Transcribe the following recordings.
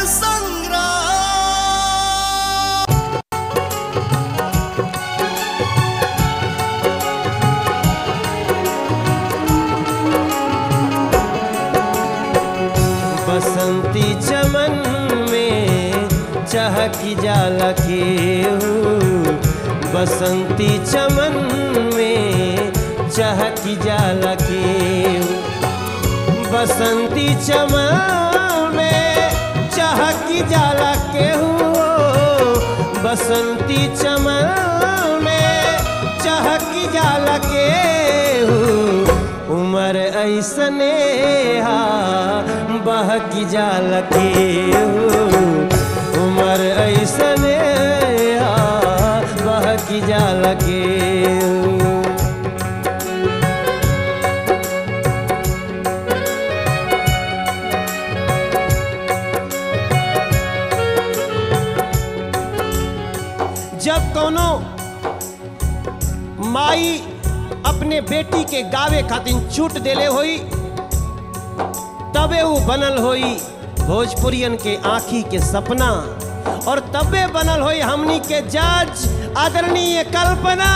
संग्राम बसंती चमन में चहकी जाला के बसंती चमन में चहकी जाला के बसंती चमन में चहकी जाला के बसंती चमन में चहकी जाला के उमर ऐसने हा बहकी जाल के उमर ऐसने हा बहकी जाल के जब कोनो माई अपने बेटी के गावे खातिर छूट देले होई तबे वो बनल होई भोजपुरियन के आंखी के सपना और तबे बनल होई हमनी के जज आदरणीय कल्पना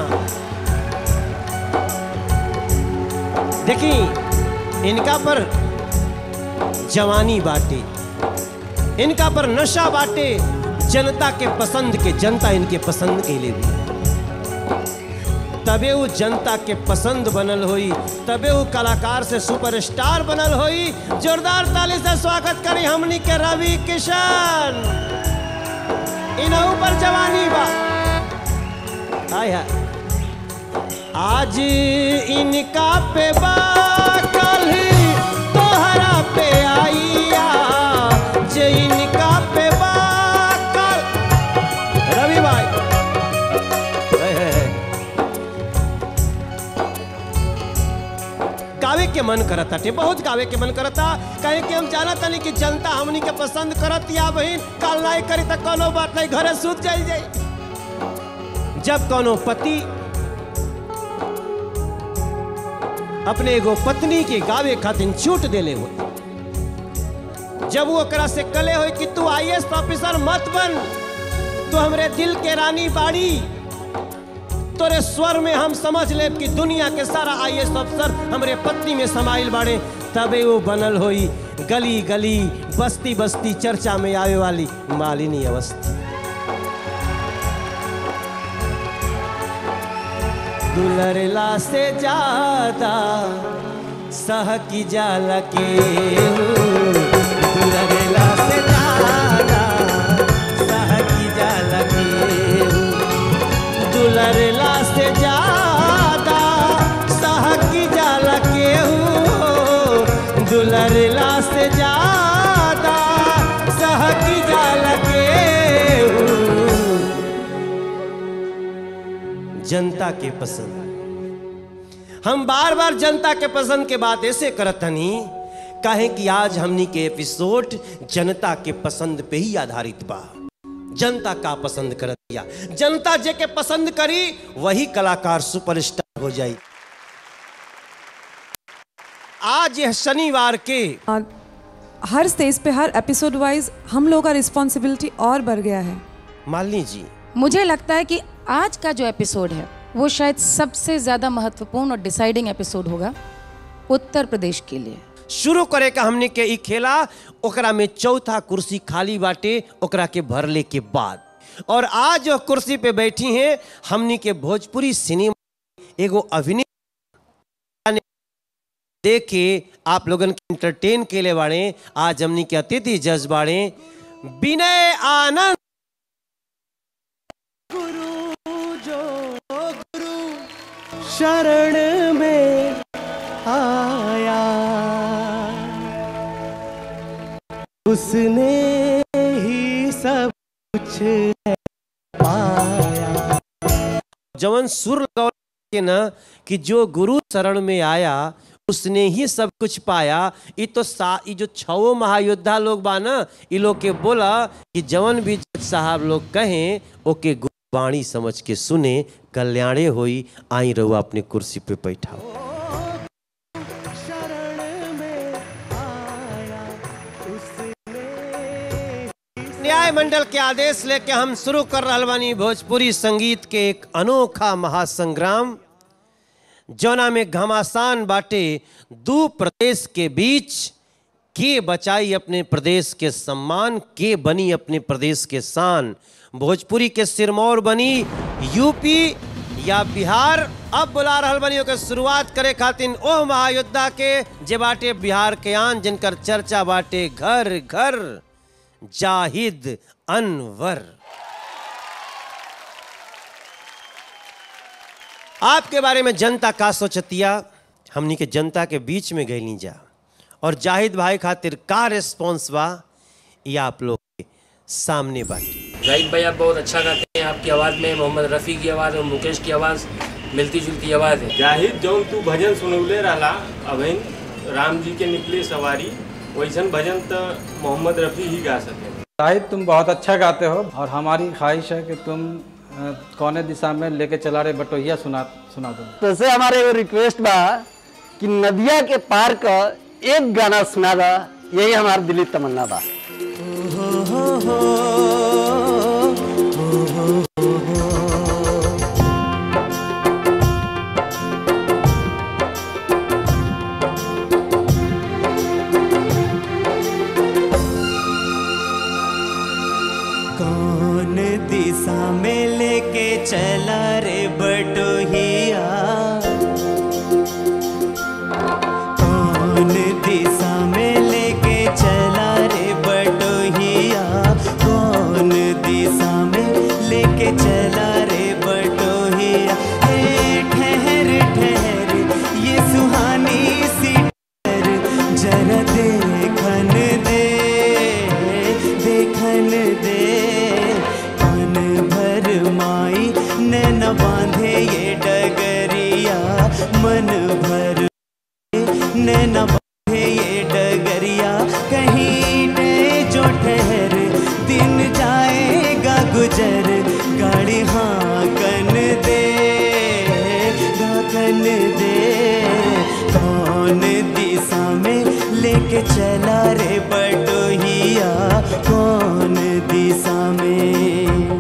देखी इनका पर जवानी बाटे इनका पर नशा बाटे जनता के पसंद के जनता इनके पसंद के लिए भी तबे वो जनता के पसंद बनल होई तबे वो कलाकार से सुपरस्टार बनल होई जोरदार ताली से स्वागत करी हमनी के रवि किशन इनहू पर जवानी बा हाय हाय आज इनका पे बा कल तोहरा पे आइया जे इनका पे बा कल रवि भाई है, है, है। गावे के मन करता टे बहुत गावे के मन करता कहे कि हम जाना तनी कि जनता हमनी के पसंद करत या बहिन काल नहीं करी त कोनो बात नहीं घरे सूत जाई जाई जब कोनो पति अपने एगो पत्नी के गावे खातिर छूट देले हो जब वो ओकरा से कले हो कि तू आईएएस ऑफिसर मत बन तू हमरे दिल के रानी बाड़ी तोरे स्वर में हम समझ ले कि दुनिया के सारा आईएएस अफसर हमरे पत्नी में समाइल बाड़े तबे वो बनल होई गली गली बस्ती बस्ती चर्चा में आवे वाली मालिनी अवस्था दुलरला से ज्यादा सह की जाला के दुलरला से ज्यादा सह की जाला के दुलरला से ज्यादा सहकी जाला केहू दुलरला से ज्यादा सहकी जाला केहू जनता के पसंद हम बार बार जनता के पसंद के बात ऐसे करत हनी काहे कि आज हमनी के एपिसोड जनता के पसंद पे ही आधारित बा जनता का पसंद कर दिया जनता जे के पसंद करी वही कलाकार सुपरस्टार हो जाई आज यह शनिवार के और हर स्टेज पे हर एपिसोड वाइज हम लोगों का रिस्पॉन्सिबिलिटी और बढ़ गया है मालिनी जी मुझे लगता है कि आज का जो एपिसोड है वो शायद सबसे ज़्यादा महत्वपूर्ण और डिसाइडिंग एपिसोड होगा उत्तर प्रदेश के लिए शुरू करे का हमने के ई खेला ओकरा में चौथा कुर्सी खाली बाटे ओकरा के भरले के बाद और आज जो कुर्सी पे बैठी हैं हमनी के भोजपुरी सिनेमा एगो अभिनय देखे आप लोगन के एंटरटेन के लिए बाड़े आज हमनी के अतिथि जज बाड़े विनय आनंद गुरु जो गुरु शरण में आया उसने ही सब कुछ पाया जवन सुर लगाओ के ना कि जो गुरु शरण में आया उसने ही सब कुछ पाया ये तो सा ये जो छवो महायोद्धा लोग बा ना ये लोग के बोला कि जवन भी जज साहब लोग कहें ओके गुरबाणी समझ के सुने कल्याणे होई आई रहो अपने कुर्सी पे बैठाओ शरण में आया उसने न्याय मंडल के आदेश लेके हम शुरू कर रहल बानी भोजपुरी संगीत के एक अनोखा महासंग्राम जौना में घमासान बाटे दू प्रदेश के बीच के बचाई अपने प्रदेश के सम्मान के बनी अपने प्रदेश के शान भोजपुरी के सिरमौर बनी यूपी या बिहार अब बुला रहल बनी ओके शुरुआत करे खातिर ओह महायोद्धा के जे बाटे बिहार के आन जिनकर चर्चा बाटे घर घर जाहिद अनवर आपके बारे में जनता का सोचतिया हमनी के जनता के बीच में गईली जा और जाहिद भाई खातिर का रिस्पॉन्स बा ये आप लोग के सामने बाटी जाहिद भाई आप बहुत अच्छा गाते हैं आपकी आवाज़ में मोहम्मद रफ़ी की आवाज़ और मुकेश की आवाज़ मिलती जुलती आवाज़ है जाहिद जौन तू भजन सुनौले रहला अभिन राम जी के निकले सवारी वैसन भजन तो मोहम्मद रफ़ी ही गा सके शाहिद तुम बहुत अच्छा गाते हो और हमारी ख्वाहिश है कि तुम अ, कौने दिशा में लेके चला रहे बटोहिया सुना सुना दो तसे हमारे एगो रिक्वेस्ट बा कि नदिया के पार का एक गाना सुना दा यही हमार दिली तमन्ना बा कौन दिशा में लेके चला रे बटोहिया कौन दिशा में लेके चला रे बटोहिया कौन दिशा में लेके चला रे बटोहिया हे ठहर ठहर ये सुहानी सी ठहर जरा देखन दे देखन दे मन भर माई नैन बांधे ये डगरिया मन भर नैन बांधे ये डगरिया कहीं ने जो ठहर दिन जाएगा गुजर गाड़ी हाँ कन दे कन दे कौन दिशा में लेके चला रे बटोहिया कौन दिशा में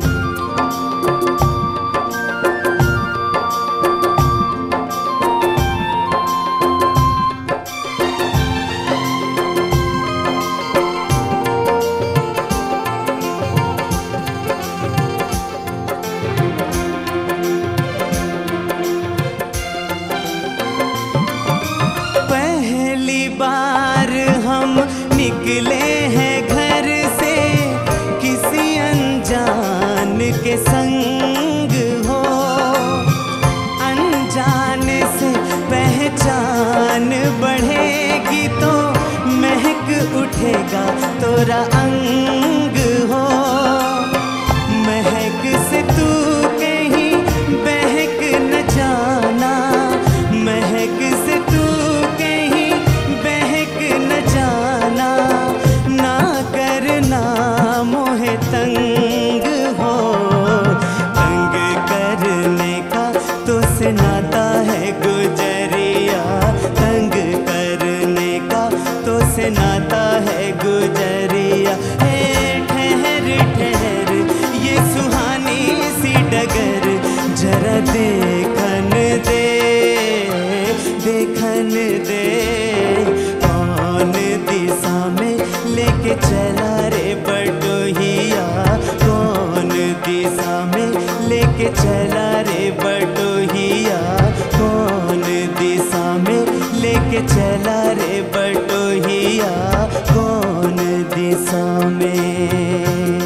पहली बार हम निकले हैं घर से किसी अनजान के संग हो अनजाने से पहचान बढ़ेगी तो महक उठेगा तोरा अंग हो महक से तू कहीं बहक न जाना महक से तू कहीं बहक न जाना ना करना मोहे तंग हो तंग करने का तो से नाता है गुजरिया तंग करने का तो से नाता है गुजरिया हे ठहर ठहर ये सुहानी सी डगर जरा देखन दे देखन दे कौन दिशा में लेके चला रे बटोहिया कौन दिशा में लेके चला रे बटोहिया कौन दिशा में लेके चला रे बटोहिया कौन दिशा में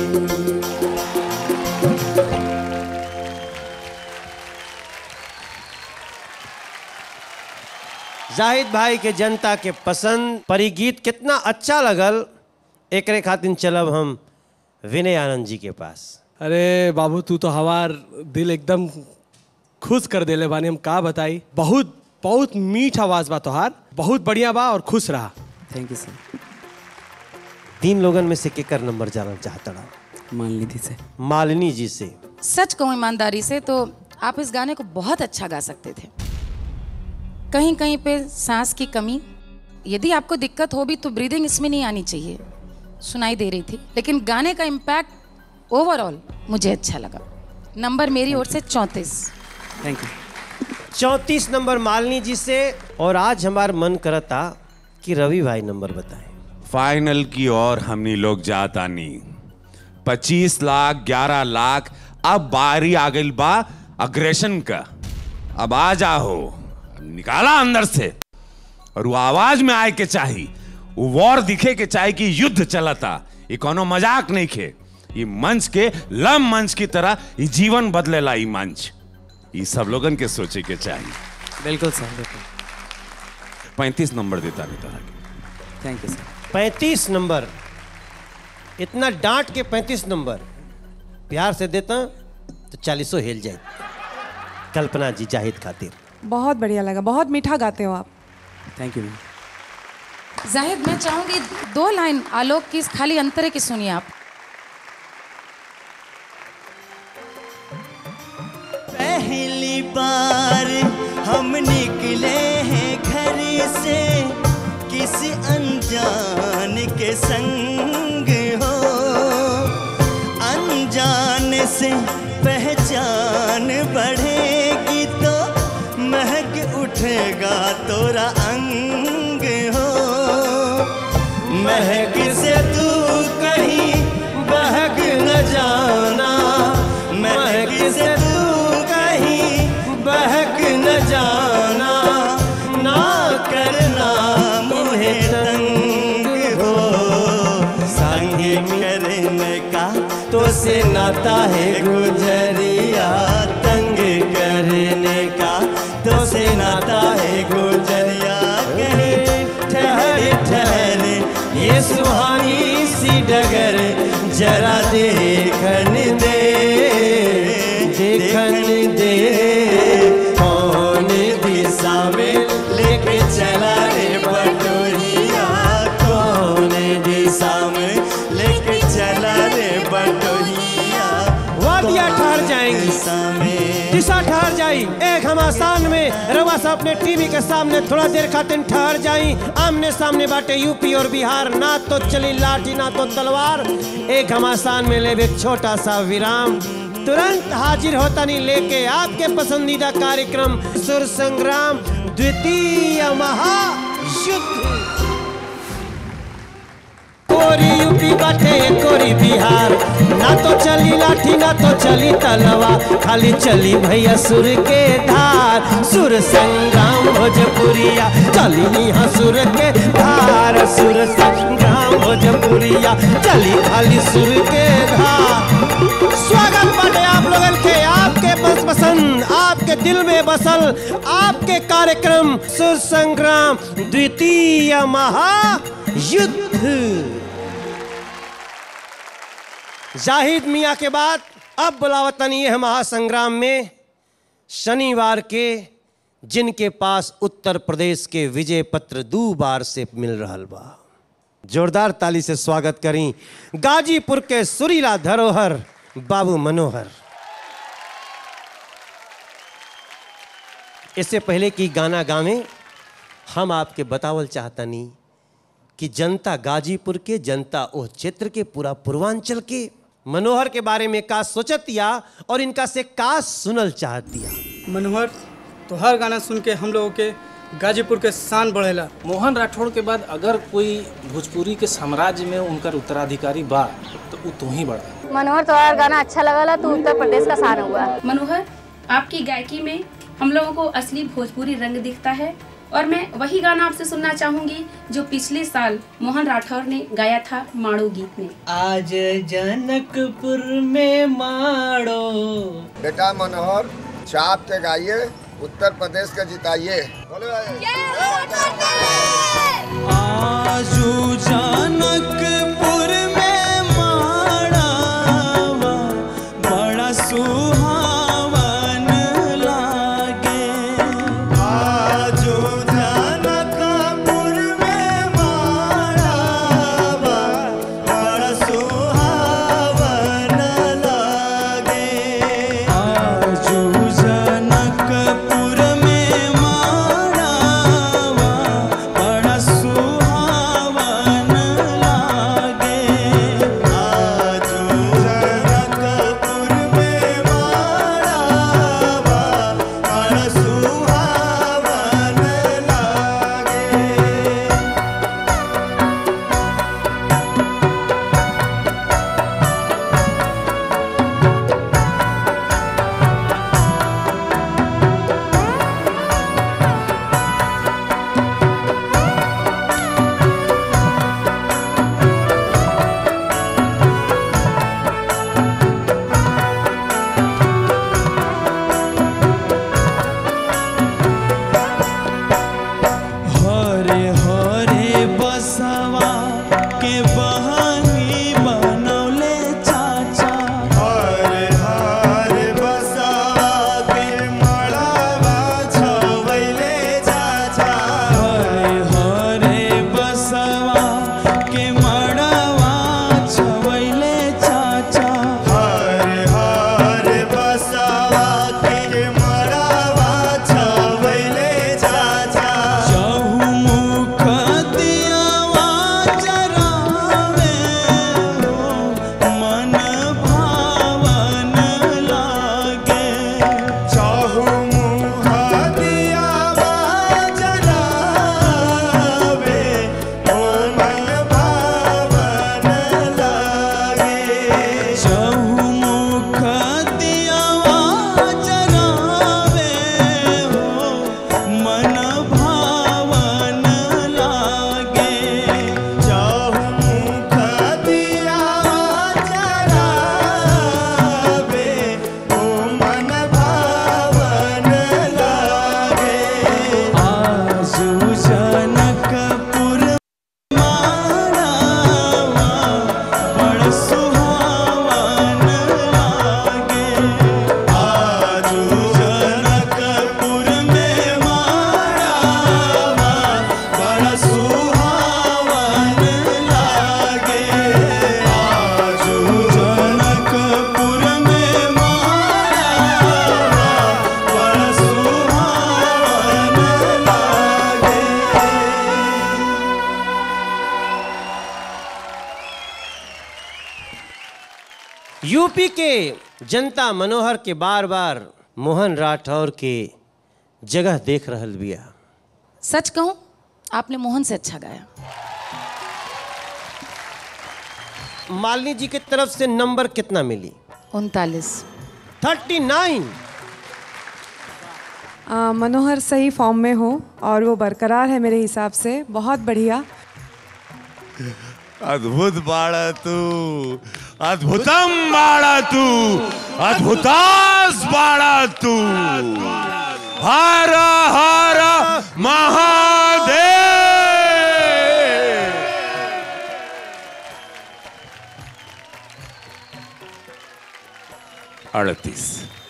जाहिद भाई के जनता के पसंद परिगीत कितना अच्छा लगल एकरे खातिर चलब हम विनय आनंद जी के पास अरे बाबू तू तो हमार दिल एकदम खुश कर देले बानी हम का बताई बहुत बहुत मीठ आवाज बा तोहार बहुत बढ़िया बा और खुश रहा थैंक यू सर तीन लोगन में से केकर नंबर जानना चाहता रहा मान लीजिए से मालिनी जी से सच कहूँ ईमानदारी से तो आप इस गाने को बहुत अच्छा गा सकते थे कहीं कहीं पे सांस की कमी यदि आपको दिक्कत हो भी तो ब्रीदिंग इसमें नहीं आनी चाहिए सुनाई दे रही थी लेकिन गाने का इम्पैक्ट ओवरऑल मुझे अच्छा लगा नंबर मेरी ओर से चौंतीस थैंक यू चौंतीस नंबर मालनी जी से और आज हमार मन करता कि रवि भाई नंबर बताएं फाइनल की ओर हमनी लोग जाता नहीं पच्चीस लाख ग्यारह लाख अब बारी आ गई बा अग्रेशन का अब आ जाओ निकाला अंदर से और वो आवाज में आए के चाही वो वॉर दिखे के चाहे कि युद्ध चलता ये कोनो मजाक नहीं खे ये मंच के लम मंच की तरह ये जीवन बदलेला ये मंच ये सब लोगन के सोचे के चाहिए बिल्कुल सर बिल्कुल पैंतीस नंबर देता नहीं तरह के थैंक यू सर पैंतीस नंबर इतना डांट के पैंतीस नंबर प्यार से देता तो चालीसों हिल जाए कल्पना जी जाहिद खातिर बहुत बढ़िया लगा बहुत मीठा गाते हो आप थैंक यू मैम जाहिद मैं चाहूंगी दो लाइन आलोक की इस खाली अंतरे की सुनिए आप पहली बार हम निकले हैं घर से किसी अनजान के संग हो अनजान से पहचान बढ़ेगी तो महक उठेगा तोरा अंग हो महक से तू कहीं बहक न जाना महक से तू कहीं बहक न जाना ना करना मुझे तंग हो संग करने का तो से नाता है गुजरिया तंग करने का तो से नाता है गुजरिया कहीं ठहर ठहर ये सुहानी सी डगर जरा देखन दे देखन दे कौन दिशा में लेके चला रे बटोरिया कौन दिशा में लेके चला रे बटोरिया वादिया ठहर जाएंगी दिशा में दिशा ठहर जाई एक हम आसान में रवा सा अपने टीवी के सामने थोड़ा देर खातिर ठहर जाई आमने सामने बाटे यूपी और बिहार ना तो चली लाठी ना तो तलवार एक हम आसान में ले एक छोटा सा विराम तुरंत हाजिर होता नहीं लेके आपके पसंदीदा कार्यक्रम सुर संग्राम द्वितीय महायुद्ध कोरी यूपी बाटे कोरी बिहार ना तो चली लाठी ना तो चली तलवा खाली चली भैया सुर के धार सुर संग्राम भोजपुरिया चली यहाँ सुर के धार सुर संग्राम भोजपुरिया चली खाली सुर के धार स्वागत बाटे आप लोगन के आपके बस पसंद आपके दिल में बसल आपके कार्यक्रम सुर संग्राम द्वितीय महायुद्ध जाहिद मियाँ के बाद अब बुलावतन ये है महासंग्राम में शनिवार के जिनके पास उत्तर प्रदेश के विजय पत्र दो बार से मिल रहा बा जोरदार ताली से स्वागत करी गाजीपुर के सुरीला धरोहर बाबू मनोहर इससे पहले कि गाना गावें हम आपके बतावल चाहतनी कि जनता गाजीपुर के जनता ओह क्षेत्र के पूरा पूर्वांचल के मनोहर के बारे में का सोचतिया और इनका से का सुनल चाहतिया मनोहर तो हर गाना सुन के हम लोगों के गाजीपुर के शान बढ़ेला मोहन राठौड़ के बाद अगर कोई भोजपुरी के साम्राज्य में उनका उत्तराधिकारी बा तो वो तू ही बड़ा मनोहर तुम्हारा गाना अच्छा लगला तो उत्तर प्रदेश का शान हुआ मनोहर आपकी गायकी में हम लोगों को असली भोजपुरी रंग दिखता है और मैं वही गाना आपसे सुनना चाहूंगी जो पिछले साल मोहन राठौर ने गाया था माड़ो गीत में आज जनकपुर में माड़ो बेटा मनोहर चाप के गाइए उत्तर प्रदेश का जिताइए आजू जनकपुर में माड़ावा बड़ा सुहावन लागे आजू जनकपुर में माड़ावा बड़ा सुहावन लागे आजू जनकपुर में माड़ावा बड़ा सुहावन के बहानी बनौले चाचा हरे हरे बसवा के मड़ावा छवैले चाचा हरे हरे बसवा के मड़ावा छवैले चाचा हरे हरे बसवा के मड़ावा छवैले चाचा चहुमुख दियावा जरावे हो मन भावन लागे चहुमुख दियावा जरावे हो मन भावन लागे चहुमुख दियावा जरावे हो मन भावन लागे चहुमुख दियावा जरावे हो मन भावन लागे आजू जनकपुर मारावा बड़ सुहावन लागे आजू जनकपुर में मारावा बड़ सुहावन लागे आजू जनकपुर में मारावा बड़ सुहावन लागे यूपी के जनता मनोहर के बार बार मोहन राठौर के जगह देख रहल बिया सच कहूं आपने मोहन से अच्छा गाया मालिनी जी की तरफ से नंबर कितना मिली उनतालीस थर्टी नाइन आ, मनोहर सही फॉर्म में हो और वो बरकरार है मेरे हिसाब से बहुत बढ़िया अद्भुत बाड़ा तू अद्भुतम बाड़ा तू अद्भुतास बाड़ा तू हर हर महादेव अड़तीस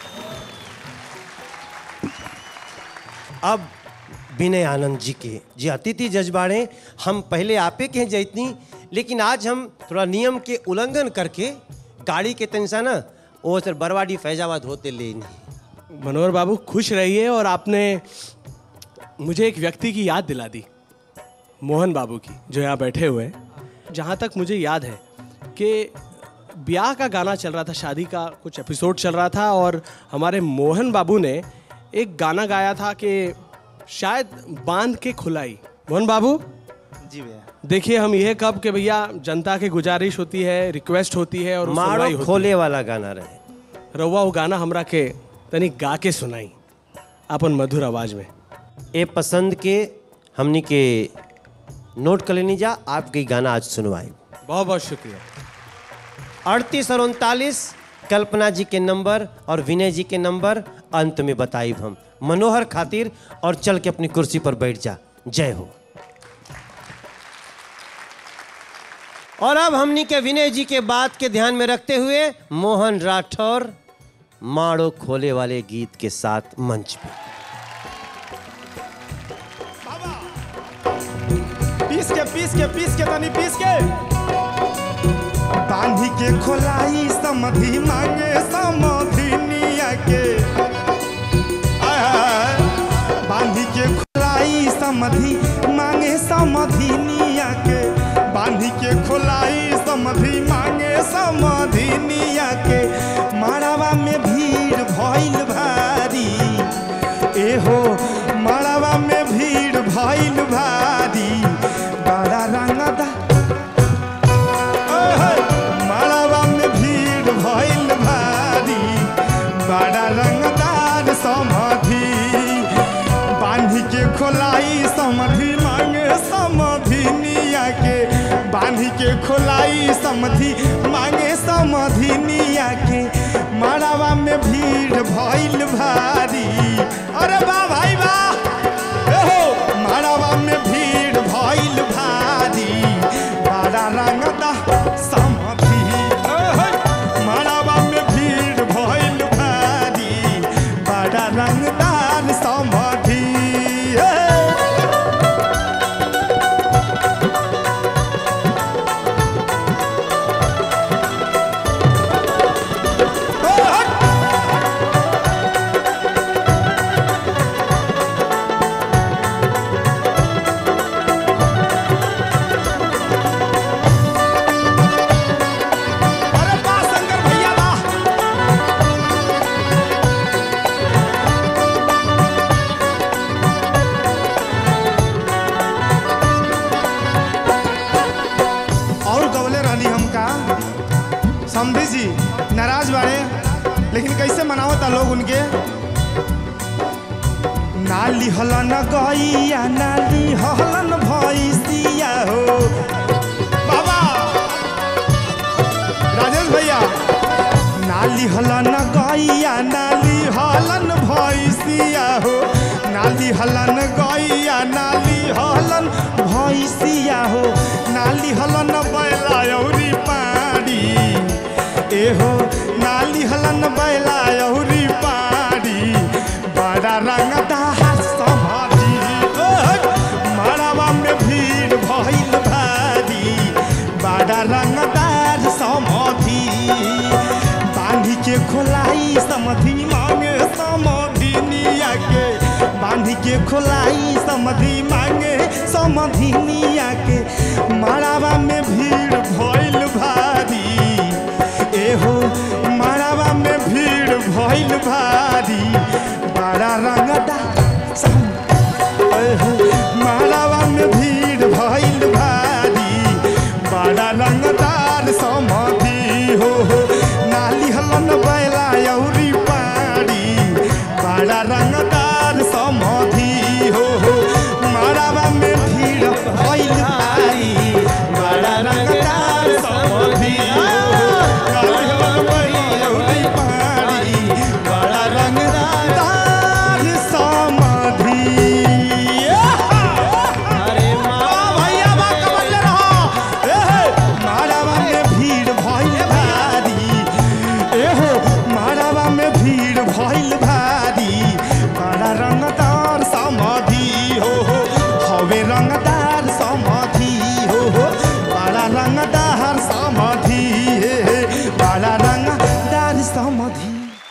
अब विनय आनंद जी के जी अतिथि जजबाड़े हम पहले आपे के हैं जैतनी लेकिन आज हम थोड़ा नियम के उल्लंघन करके गाड़ी के तनसा ना वो सर बरवाडी फैजाबाद होते ले मनोहर बाबू खुश रहिए और आपने मुझे एक व्यक्ति की याद दिला दी मोहन बाबू की जो यहाँ बैठे हुए हैं जहाँ तक मुझे याद है कि ब्याह का गाना चल रहा था शादी का कुछ एपिसोड चल रहा था और हमारे मोहन बाबू ने एक गाना गाया था कि शायद बांध के खुलाई मोहन बाबू जी भैया देखिए हम यह कब कि भैया जनता की गुजारिश होती है रिक्वेस्ट होती है और वो सुनवाई मारो होती खोले है। वाला गाना रहे रउआ वो गाना हमरा के तनी गा के सुनाई अपन मधुर आवाज में ए पसंद के हमनी के नोट कर लेनी जा आपके गाना आज सुनवाई बहुत बहुत शुक्रिया अड़तीस और उनतालीस कल्पना जी के नंबर और विनय जी के नंबर अंत में बताई हम मनोहर खातिर और चल के अपनी कुर्सी पर बैठ जा जय हो और अब हमनी के विनय जी के बात के ध्यान में रखते हुए मोहन राठौर माड़ो खोले वाले गीत के साथ मंच पे पीस के पीस के पीस के तनी पीस के बांधी के खोलाई समधि मांगे समधिनिया के आय हाय। बांधी के खोलाई समधि मांगे समधिनिया के बांधी के खोलाई समधि मांगे समधिनिया के मारावा में भीड़ भइल भारी एहो मारावा में भीड़ भइल भारी बड़ा रंगदा ओहे, मारावा में भीड़ भइल भारी बड़ा रंगदार समाधि बांधी के खोलाई समाधि मांगे समाधि निया के बांधी के खोलाई समाधि मांगे समाधि निया के मारावा में भीड़ भइल भारी अरे वाह भाई वाह एहो मारावा में भीड़ भइल भारी बड़ा समझी जी नाराज बाड़े लेकिन कैसे मनावता लोग उनके नाली हलन गैया नाली हलन भैसिया हो बाबा राजेश भैया नाली हलन गैया नाली हलन भैसिया हो नाली हलन गैया नाली हलन भैसिया हो नाली हलन बैला औरी पाड़ी एहो नाली हलन बैला औरी पाड़ी बड़ा रंगदार समाधि ओह, मड़वा में भीड़ भइल भारी बड़ा रंगदार समाधि बांधी के खोलाई समधि मांगे समधि निया के बांधी के खोलाई समधि मांगे समधि निया के मड़ावा में भीड़ भइल भारी एहो मड़ावा में भीड़ भइल भारी बड़ा रंगदार मालावा में भीड़ भइल भारी बड़ा रंगदार समाधि हो हो नाली हलन बैला औरी पाड़ी बड़ा रंगदार समाधि हो हो मालावा में भीड़ भइल भारी बड़ा रंगदार समाधि हो हो नाली हलन बैला औरी पाड़ी बड़ा रंगदार समाधि अरे भैया बा कमल रहो एहे मारावा में भीड़ भइल भारी एहो मारावा में भीड़ भइल भारी बड़ा रंगदार समाधि हो हो हवे रंगदार समाधि हो हो बड़ा रंगदार समाधि हे हे बड़ा रंगदार समाधि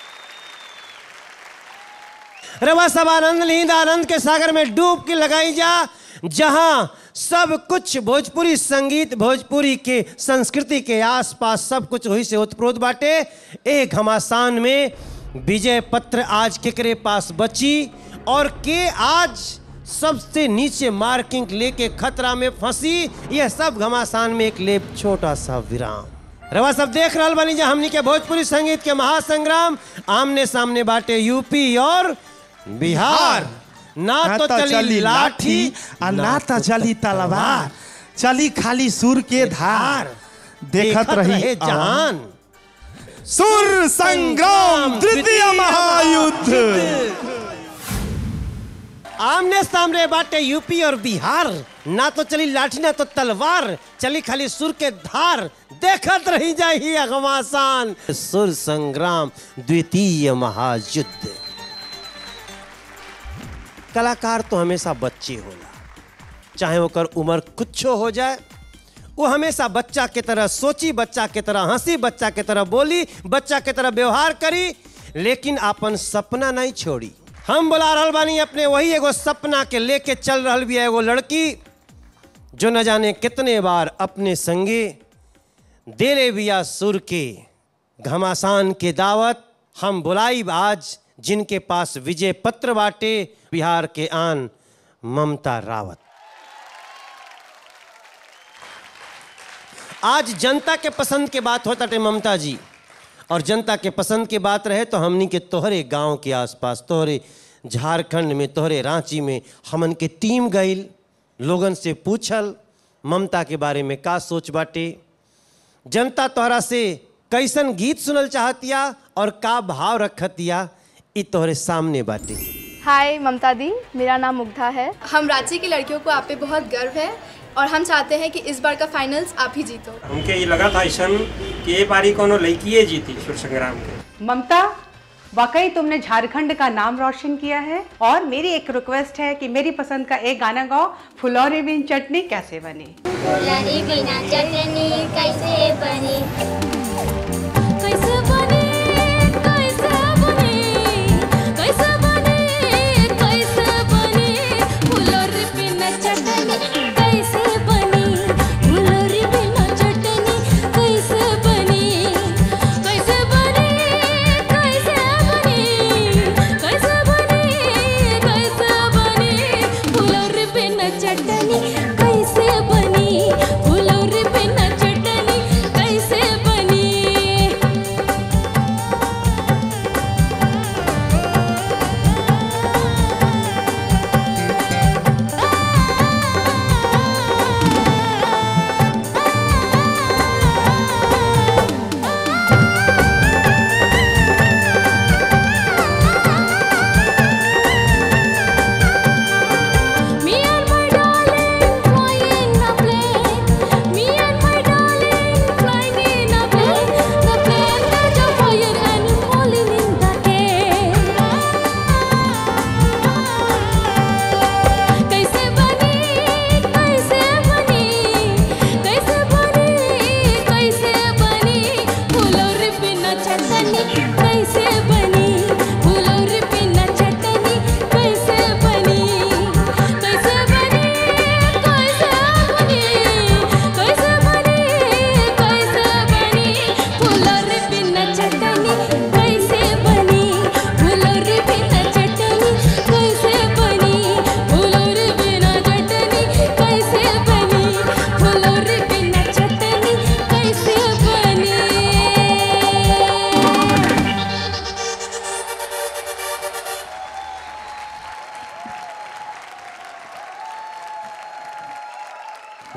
रवा सब आनंद लीन आनंद के सागर में डूब के लगाई जा जहां सब कुछ भोजपुरी संगीत भोजपुरी के संस्कृति के आसपास सब कुछ वही से उत्प्रोत बाटे एक घमासान में विजय पत्र आज केकरे पास बची और के आज सबसे नीचे मार्किंग लेके खतरा में फंसी यह सब घमासान में एक लेप छोटा सा विराम रवा सब देख रहल बानी जा हमनी के भोजपुरी संगीत के महासंग्राम आमने सामने बाटे यूपी और बिहार ना तो चली लाठी आ ना तो चली तलवार चली खाली सुर के धार देखत रही जहान सुर संग्राम तृतीय महायुद्ध आमने सामने बाटे यूपी और बिहार ना तो चली लाठी ना तो तलवार चली खाली सुर के धार देखत रही जाही अगमासान सुर संग्राम द्वितीय महायुद्ध कलाकार तो हमेशा बच्चे होला चाहे ओकर उम्र कुछो हो जाए वो हमेशा बच्चा के तरह सोची बच्चा के तरह हंसी बच्चा के तरह बोली बच्चा के तरह व्यवहार करी लेकिन अपन सपना नहीं छोड़ी हम बुला रहल बानी अपने वही एगो सपना के लेके चल रहल भी एगो लड़की जो न जाने कितने बार अपने संगे देले बिया सुर के घमासान के दावत हम बुलाई आज जिनके पास विजय पत्र बाटे बिहार के आन ममता रावत आज जनता के पसंद के बात होता टे ममता जी और जनता के पसंद के बात रहे तो हमनी के तोहरे गांव के आसपास तोहरे झारखंड में तोहरे रांची में हमन के टीम गईल लोगन से पूछल ममता के बारे में का सोच बाटे जनता तोहरा से कैसन गीत सुनल चाहतिया और का भाव रखतिया इ तोहरे सामने बाटे हाय ममता दी मेरा नाम मुग्धा है हम रांची की लड़कियों को आप पे बहुत गर्व है और हम चाहते हैं कि इस बार का फाइनल्स आप ही जीतो हमके ये लगा था ऐसा कि ये बारी कोनो लड़किए जीती सुर संग्राम के ममता वाकई तुमने झारखंड का नाम रोशन किया है और मेरी एक रिक्वेस्ट है कि मेरी पसंद का एक गाना गाओ फुलौरी बिन चटनी कैसे बनी फुलौरी बिना चटनी कैसे बनी कैसे बनी कैसे बनी कैसे बनी कैसे बनी फुलौरी बिना चटनी कैसे बनी फुलौरी बिना चटनी कैसे बनी कैसे बनी कैसे बनी कैसे बनी कैसे बनी फुलौरी बिना चटनी कैसे बनी फुलौरी बिना चटनी कैसे बनी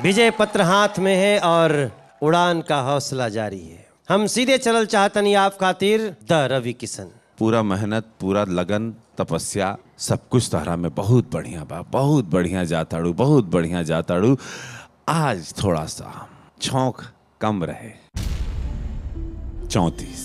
विजय पत्र हाथ में है और उड़ान का हौसला जारी है हम सीधे चलल चाहतनी आप खातिर द रवि किशन पूरा मेहनत पूरा लगन तपस्या सब कुछ तारा में बहुत बढ़िया बा बहुत बढ़िया जाताड़ू बहुत बढ़िया जाताड़ू आज थोड़ा सा छौक कम रहे चौंतीस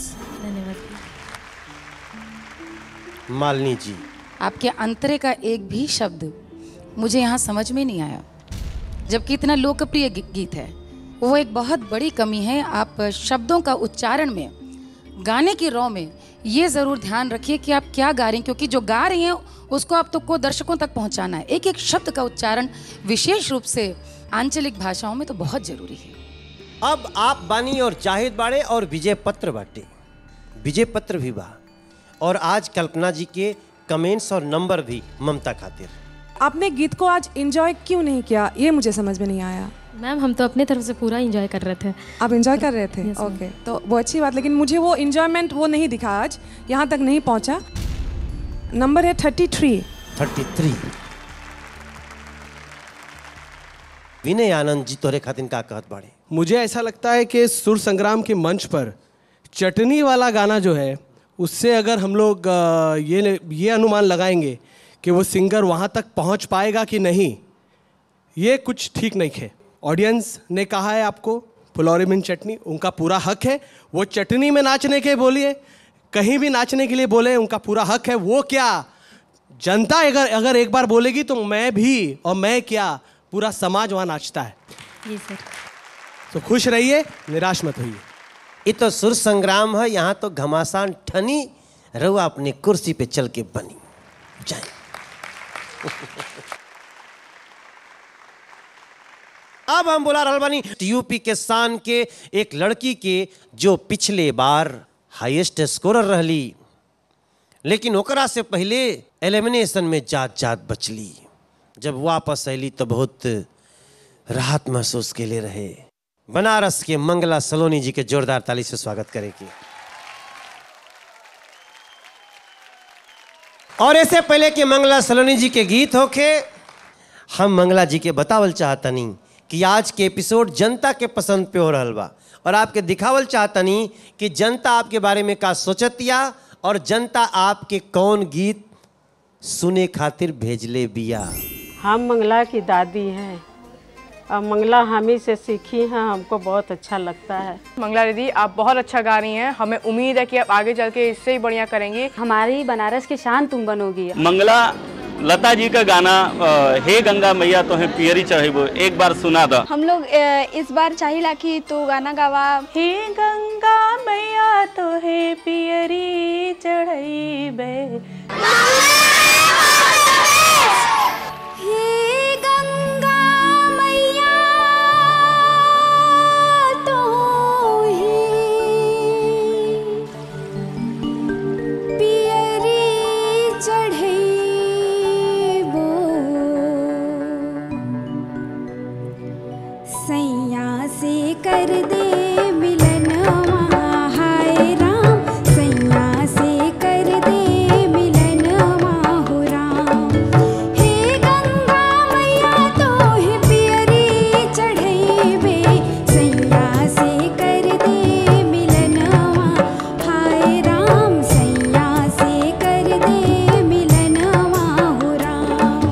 मालिनी जी आपके अंतरे का एक भी शब्द मुझे यहाँ समझ में नहीं आया जबकि इतना लोकप्रिय गी- गीत है वो एक बहुत बड़ी कमी है आप शब्दों का उच्चारण में गाने की रॉ में ये ज़रूर ध्यान रखिए कि आप क्या गा रहे हैं क्योंकि जो गा रही हैं उसको आप तो को दर्शकों तक पहुंचाना है एक एक शब्द का उच्चारण विशेष रूप से आंचलिक भाषाओं में तो बहुत ज़रूरी है अब आप बानी और जाहिद बाड़े और विजय पत्र बाटे विजय पत्र भी बा और आज कल्पना जी के कमेंट्स और नंबर भी ममता खातिर आपने गीत को आज एंजॉय क्यों नहीं किया ये मुझे समझ में नहीं आया मैम हम तो अपने तरफ से पूरा इंजॉय कर रहे थे आप एंजॉय कर रहे थे Yes, ma'am. ओके तो वो अच्छी बात लेकिन मुझे वो एंजॉयमेंट वो नहीं दिखा आज यहाँ तक नहीं पहुँचा नंबर है thirty three thirty three Vinay Anand ji तोरे खातिर का कहत बाड़े मुझे ऐसा लगता है कि सुर संग्राम के मंच पर चटनी वाला गाना जो है उससे अगर हम लोग अ, ये ये अनुमान लगाएंगे कि वो सिंगर वहाँ तक पहुँच पाएगा कि नहीं ये कुछ ठीक नहीं है ऑडियंस ने कहा है आपको फुलौरी बिन चटनी उनका पूरा हक है वो चटनी में नाचने के बोलिए कहीं भी नाचने के लिए बोले उनका पूरा हक है वो क्या जनता अगर अगर एक बार बोलेगी तो मैं भी और मैं क्या पूरा समाज वहाँ नाचता है जी सर तो खुश रहिए निराश मत होइए ये तो सुर संग्राम है यहाँ तो घमासान ठनी रहुआ अपनी कुर्सी पे चल के बनी जाए अब हम बुला रहल बानी यूपी के शान के एक लड़की के जो पिछले बार हाईएस्ट स्कोरर रहली लेकिन ओकरा से पहले एलिमिनेशन में जात जात बचली जब वापस अली तो बहुत राहत महसूस के लिए रहे बनारस के मंगला सलोनी जी के जोरदार ताली से स्वागत करेगी और ऐसे पहले कि मंगला सलोनी जी के गीत होके हम मंगला जी के बतावल चाहतनी कि आज के एपिसोड जनता के पसंद पे हो रहल बा और आपके दिखावल चाहतनी कि जनता आपके बारे में का सोचतिया और जनता आपके कौन गीत सुने खातिर भेजले बिया हम मंगला की दादी हैं और मंगला हम ही से सीखी हैं हमको बहुत अच्छा लगता है मंगला दीदी आप बहुत अच्छा गा रही हैं हमें उम्मीद है कि आप आगे चल के इससे ही बढ़िया करेंगी हमारी बनारस की शान तुम बनोगी मंगला लता जी का गाना अ, हे गंगा मैया तो है पियरी चढ़ेबो एक बार सुना दो हम लोग अ, इस बार चाहिला कि तो गाना गावा हे गंगा मैया तो हे पियरी चढ़ैबे हे गंगा मैया तो पियरी चढ़ैबो सैया से कर दे मिलनवा हाय राम सैया से कर दे मिलनवा हो राम हे गंगा मैया तो हे पियरी चढ़ैबे सैया से कर दे मिलनवा हाय राम सैया से कर दे मिलनवा हो राम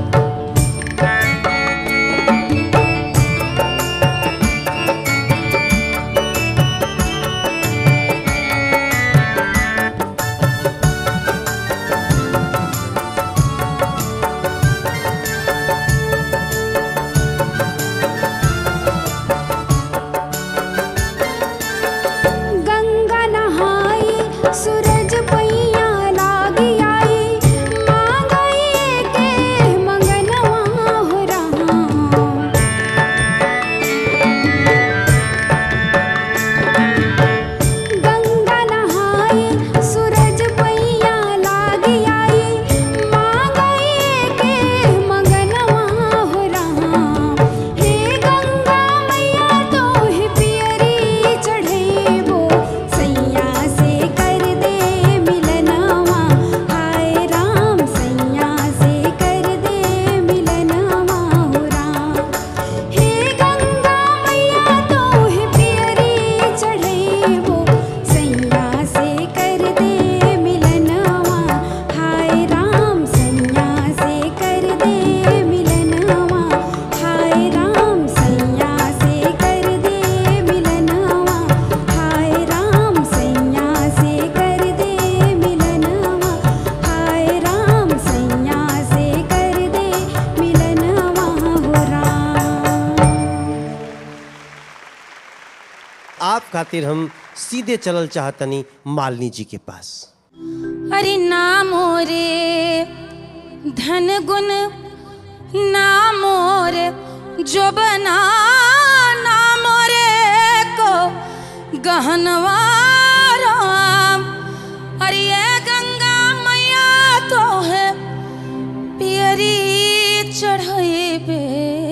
आप खातिर हम सीधे चलल चाहतनी मालिनी जी के पास अरे नामो रे धन गुण नामो रे जो बना नामो रे को गहनवा राम अरे ये गंगा मैया तो है पियरी चढ़े बे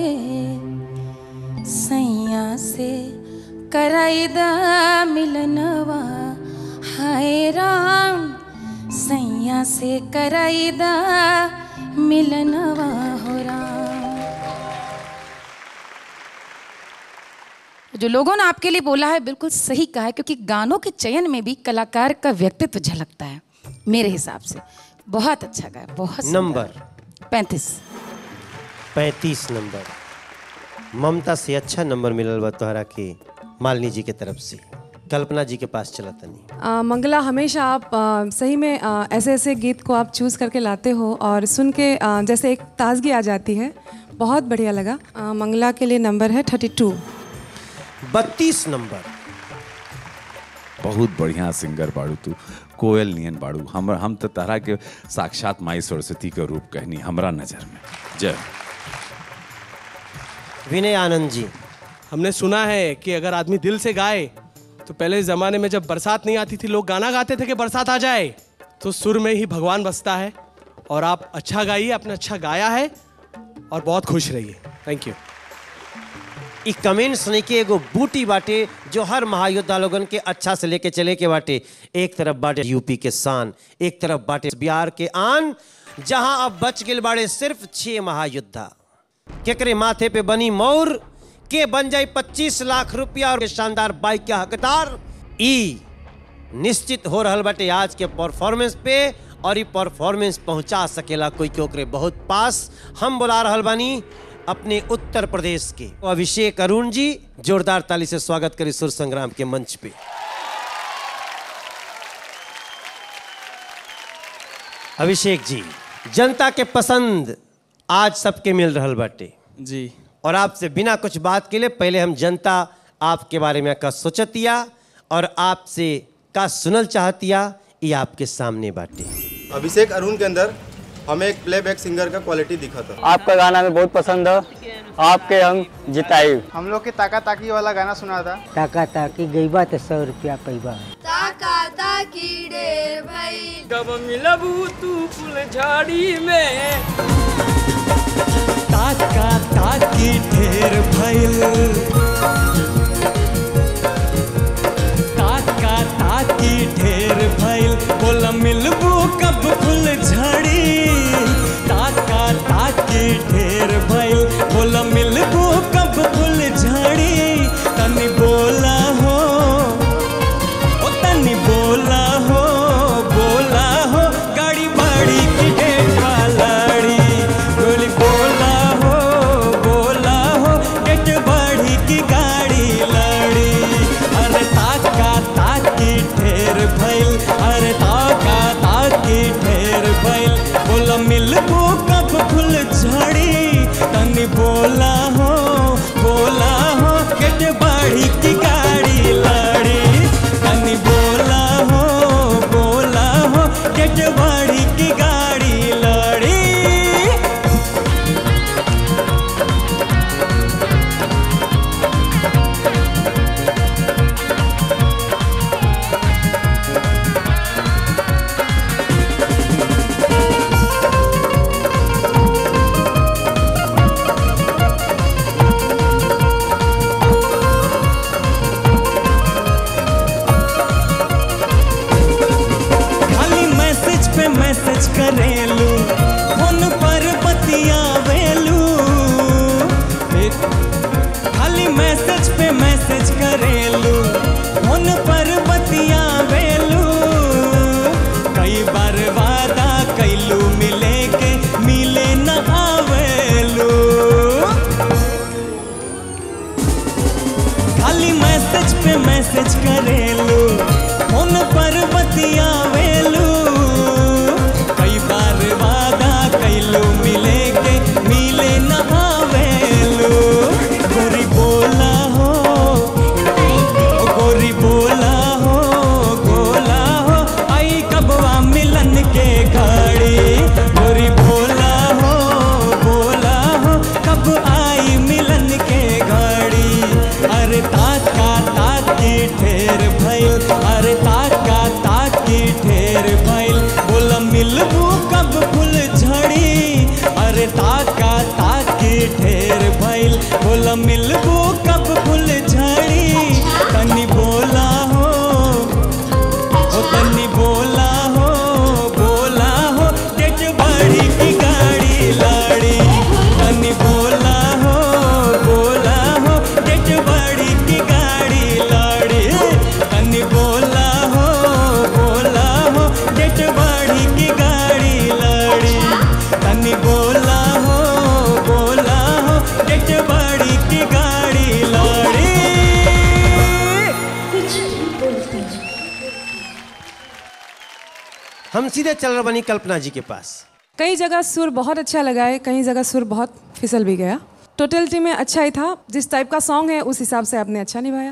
सैया से कराई दा मिलनवा हाय राम सैया से कराई दा मिलनवा हो राम जो लोगों ने आपके लिए बोला है बिल्कुल सही कहा है क्योंकि गानों के चयन में भी कलाकार का व्यक्तित्व झलकता है मेरे हिसाब से बहुत अच्छा गाया बहुत सुंदर। नंबर पैंतीस पैंतीस नंबर ममता से अच्छा नंबर मिलल बा तोहरा के मालिनी जी के तरफ से कल्पना जी के पास चला तनी आ, मंगला हमेशा आप आ, सही में आ, ऐसे ऐसे गीत को आप चूज़ करके लाते हो और सुन के आ, जैसे एक ताजगी आ जाती है बहुत बढ़िया लगा आ, मंगला के लिए नंबर है थर्टी टू बत्तीस नंबर बहुत बढ़िया सिंगर बाड़ू तू कोयल नियन बाड़ू हम हम तो तहरा के साक्षात माई सरस्वती के रूप कहनी हमरा नजर में जय विनय आनंद जी हमने सुना है कि अगर आदमी दिल से गाए तो पहले ज़माने में जब बरसात नहीं आती थी लोग गाना गाते थे कि बरसात आ जाए तो सुर में ही भगवान बसता है और आप अच्छा गाइए आपने अच्छा गाया है और बहुत खुश रहिए थैंक यू ई कमेंट सुने के एगो बूटी बाटे जो हर महायोद्धा लोगन के अच्छा से लेके चले के बाटे एक तरफ बाटे यूपी के शान एक तरफ बाटे बिहार के आन जहां अब बच गए बाड़े सिर्फ छह महायोद्धा केकरे माथे पे बनी मोर के बन जाई 25 लाख रुपया और शानदार बाइक के हकदार ई निश्चित हो रहल बाटे आज के परफॉर्मेंस पे और ई परफॉर्मेंस पहुंचा सकेला कोई के ओकरे बहुत पास हम बुला रहल बानी अपने उत्तर प्रदेश के अभिषेक अरुण जी जोरदार ताली से स्वागत करी सुर संग्राम के मंच पे अभिषेक जी जनता के पसंद आज सबके मिल रहल बाटे जी और आपसे बिना कुछ बात के लिए पहले हम जनता आपके बारे में का सोचतिया और आपसे का सुनल चाहतिया ये आपके सामने बाटे अभिषेक अरुण के अंदर हमें एक प्लेबैक सिंगर का क्वालिटी दिखा था आपका गाना हमें बहुत पसंद है आपके हम जिताई हम लोग के ताका ताकी वाला गाना सुना था ताका ताकी गई बा तो सौ रुपया पैबा ताका ताकी ढेर भई कब मिलबू तू फुल झाड़ी में ताका ताकी ढेर भइल ताका ताकी ढेर भइल बोला मिलबू कब फुल झड़ी ताका ताकी ढेर भइल बोला मिलबू कब फुल झड़ी तनी बोला हो ओ तनी बोला हो बोला हो गाड़ी बाड़ी की डेटा लड़ी बोली बोला हो बोला हो डेट बाड़ी की गाड़ी लड़ी अरे ताका ताकी ढेर भइल अरे ताका ताकी ढेर भइल बोला मिलबू कब फुल झड़ी तनी बोला हो बोला हो गेट बाड़ी की गाड़ी लड़ी तनी बोला हो बोला हो गेट बाड़ी की गाड़ी लड़ी खाली मैसेज पे मैसेज करेलू फोन पर बतियावेलू एक खाली मैसेज पे मैसेज करेलू फोन पर बतियावेलू कई बार वादा कैलू मिले के मिले न आवेलू खाली मैसेज पे मैसेज करेलू फोन पर बतियावेलू कई बार वादा कैलू मिले के मिले न आवेलू गोरी बोला हो ओ मिलबू कब फुल झड़ी तनी बोला हो ओ तनी बोला हो बोला हो डेट बड़ी की गाड़ी लाड़ी तनी बोला हो बोला हो डेट बड़ी की गाड़ी लाड़ी तनी बोला हो बोला हो डेट बड़ी की गाड़ी लाड़ी तनी बोला हो बोला हो डेट बड़ी की गाड़ी लाड़ी हम सीधे चल रहे बनी कल्पना जी के पास कई जगह सुर बहुत अच्छा लगा है कई जगह सुर बहुत फिसल भी गया टोटलिटी में अच्छा ही था जिस टाइप का सॉन्ग है उस हिसाब से आपने अच्छा निभाया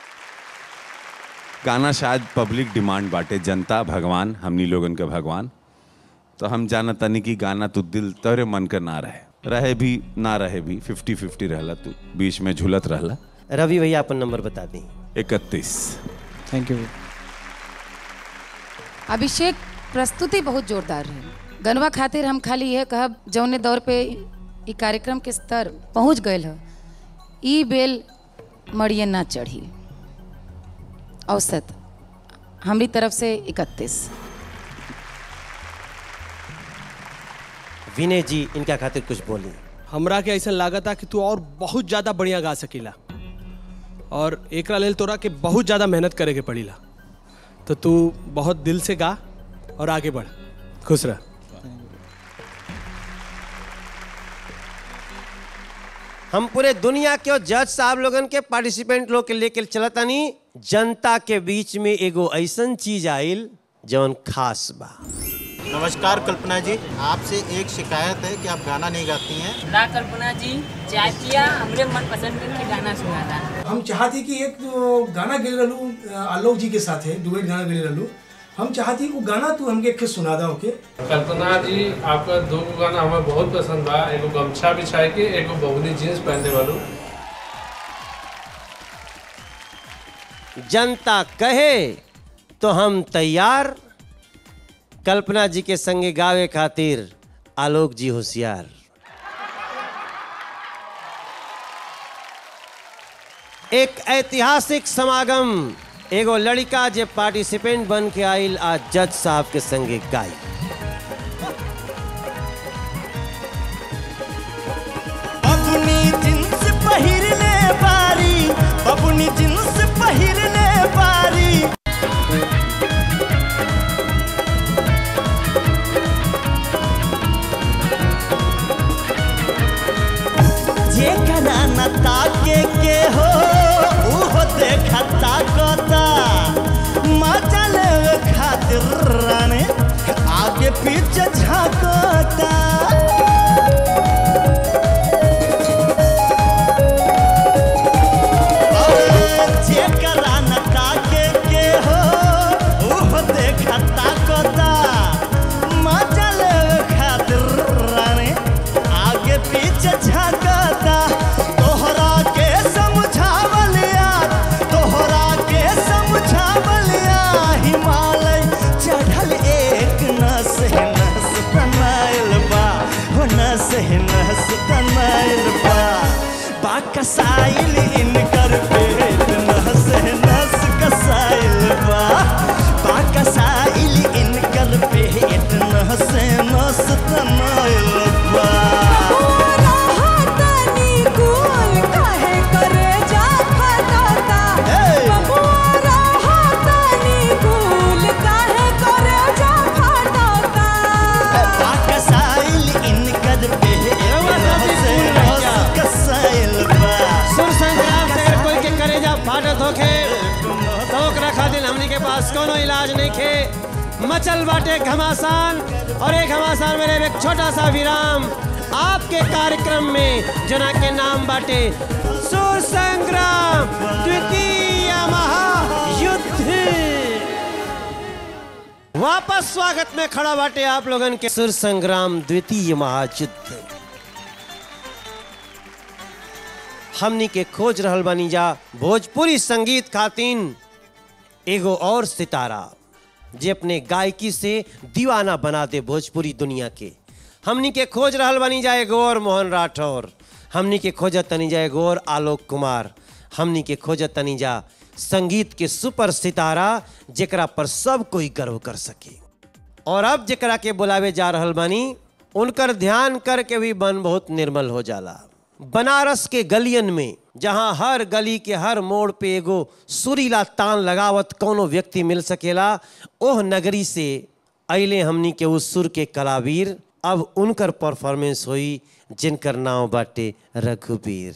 गाना शायद पब्लिक डिमांड बाटे जनता भगवान हमनी लोगन के भगवान तो हम जाना तनी कि गाना तू दिल तोरे मन के ना रहे रहे भी ना रहे भी फिफ्टी फिफ्टी रहला तू बीच में झुलत रहला रवि भैया अपन नंबर बता दी इकतीस थैंक यू अभिषेक प्रस्तुति बहुत जोरदार रही गनवा खातिर हम खाली यह कहब जौने दौर पे ई कार्यक्रम के स्तर पहुंच गए ह ई बेल मड़िए ना चढ़ी औसत हमारी तरफ से इकतीस विनय जी इनका खातिर कुछ बोली हमरा के ऐसा लागता कि तू और बहुत ज्यादा बढ़िया गा सकीला और एकरा लेल तोरा के बहुत ज्यादा मेहनत करे के पड़ीला तो तू बहुत दिल से गा और आगे बढ़ खुश रह हम पूरे दुनिया के और जज साहब लोगन के पार्टिसिपेंट लोग के लेके चलतानी जनता के बीच में एगो ऐसन चीज आइल जौन खास बा नमस्कार कल्पना जी आपसे एक शिकायत है कि आप गाना नहीं गाती हैं ना कल्पना जी चाचिया हमरे मन पसंद के गाना सुनाता हम चाहती कि एक तो गाना गेल रहलू आलोक जी के साथ है डुएट गाना गेल रहलू हम चाहती वो गाना तू हमके एक सुना दा ओके कल्पना जी आपका दो गो गाना हमें बहुत पसंद बा एगो गमछा बिछाए के एगो बहुनी जीन्स पहनने वालू जनता कहे तो हम तैयार कल्पना जी के संगे गावे खातिर आलोक जी होशियार एक ऐतिहासिक समागम एगो लड़का जे पार्टिसिपेंट बन के आइल आज जज साहब के संगे गाई अपनी जींस पहिरने बारी अपनी जींस पहिरने बारी जेकरा न ताके के हो उहो देखता कोता मजा लेवे खातिर राने आगे पीछे झांकता जेकरा न ताके के हो उहो देखता कोता मजा लेवे खातिर राने आगे पीछे झांकता तोहरा के समझावलिया तोहरा के समझावलिया हिमालय चढ़ल एक नस है नस तनाइल बा हो नस है नस तनाइल बा बा कसाइल इनकर पेट नस है नस कसाइल बा बा कसाइल इनकर पेट नस है नस तनाइल बा कसाइल इनकर कसाइल सुर संग्राम से अगर कोई के करेजा फाटत होखे तो ओकरा खातिर हमनी के पास कोनो इलाज नहीं खे मचल बाटे घमासान और एक घमासान में रहे एक छोटा सा विराम आपके कार्यक्रम में जना के नाम बाटे सुर संग्राम द्वितीय महायुद्ध वापस स्वागत में खड़ा बाटे आप लोगन के सुर संग्राम द्वितीय महायुद्ध हमनी के खोज रहल बानी जा भोजपुरी संगीत खातिन एगो और सितारा जे अपने गायकी से दीवाना बना दे भोजपुरी दुनिया के हमनी के खोज रहल बानी जा एगो और मोहन राठौर हमनी के खोजत तनीजा एगो और आलोक कुमार हमनी के खोजत तनीजा संगीत के सुपर सितारा जेकरा पर सब कोई गर्व कर सके और अब जेकरा के बुलावे जा रहल बानी उनकर ध्यान करके भी मन बहुत निर्मल हो जाला बनारस के गलियन में जहां हर गली के हर मोड़ पे एगो सुरीला तान लगावत कोनो व्यक्ति मिल सकेला ओह नगरी से अले हमनी के उस सुर के कलावीर अब उनकर परफॉर्मेंस हुई जिनकर नाम बाटे रघुबीर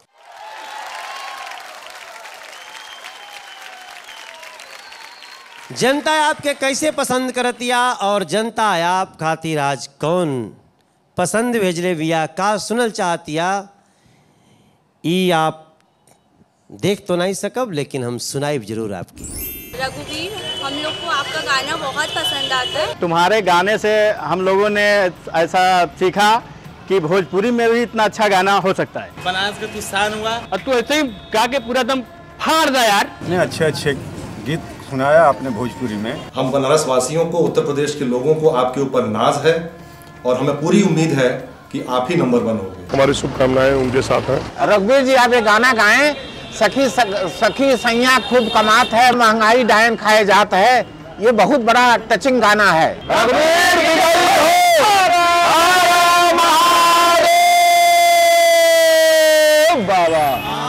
जनता आपके कैसे पसंद करतिया और जनता आप खातिर आज कौन पसंद भेजले बिया का सुनल चाहतिया ई आप देख तो नहीं सकब लेकिन हम सुनाइब जरूर आपकी रघुवीर हम लोग को आपका गाना बहुत पसंद आता है तुम्हारे गाने से हम लोगों ने ऐसा सीखा कि भोजपुरी में भी इतना अच्छा गाना हो सकता है बनारस का तू शान हुआ और तू ऐसे ही गा के पूरा दम फाड़ दा यार इतने अच्छे अच्छे गीत सुनाया आपने भोजपुरी में हम बनारस वासियों को उत्तर प्रदेश के लोगों को आपके ऊपर नाज है और हमें पूरी उम्मीद है कि आप ही नंबर वन होंगे हमारी शुभकामनाएं उनके साथ हैं रघुवीर जी आप ये गाना गाएं सखी सखी सैया खूब कमात है महंगाई डायन खाए जात है ये बहुत बड़ा टचिंग गाना है बाबा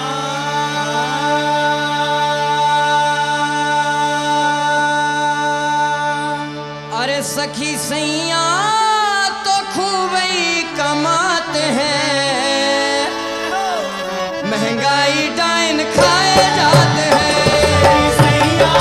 अरे सखी सैया तो खूब ही कमाते हैं महंगाई डाइन खाए जाते हैं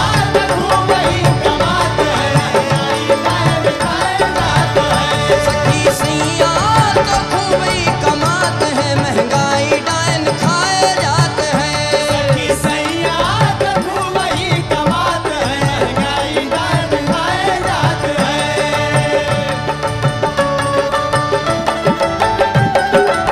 सखी सैया तो खूब ही कमाते हैं महंगाई डाइन खाए जाते हैं सखी सैया तो खूब ही कमाते हैं महंगाई डाइन खाए जाते हैं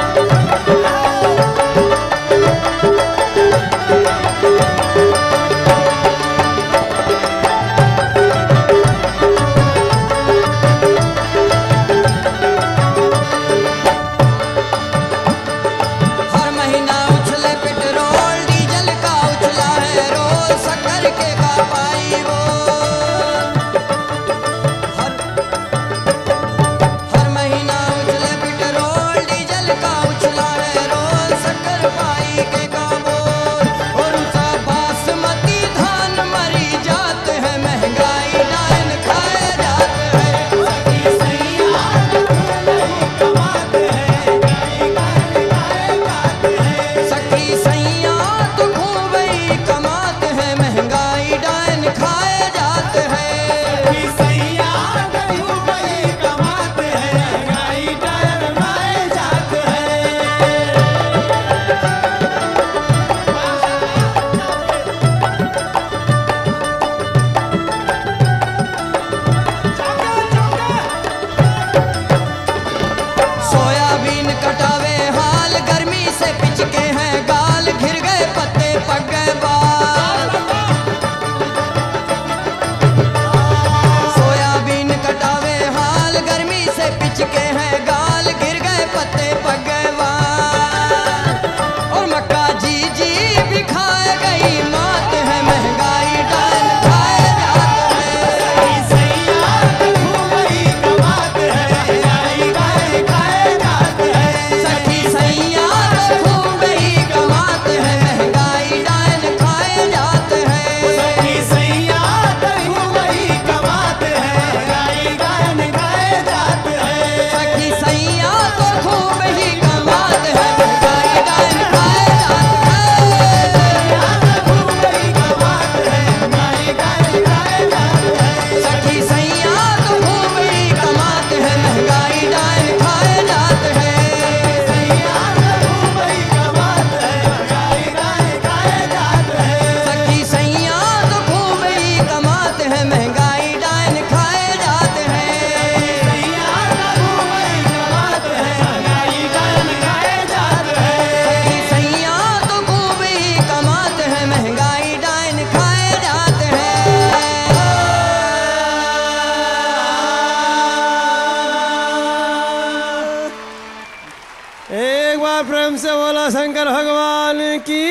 की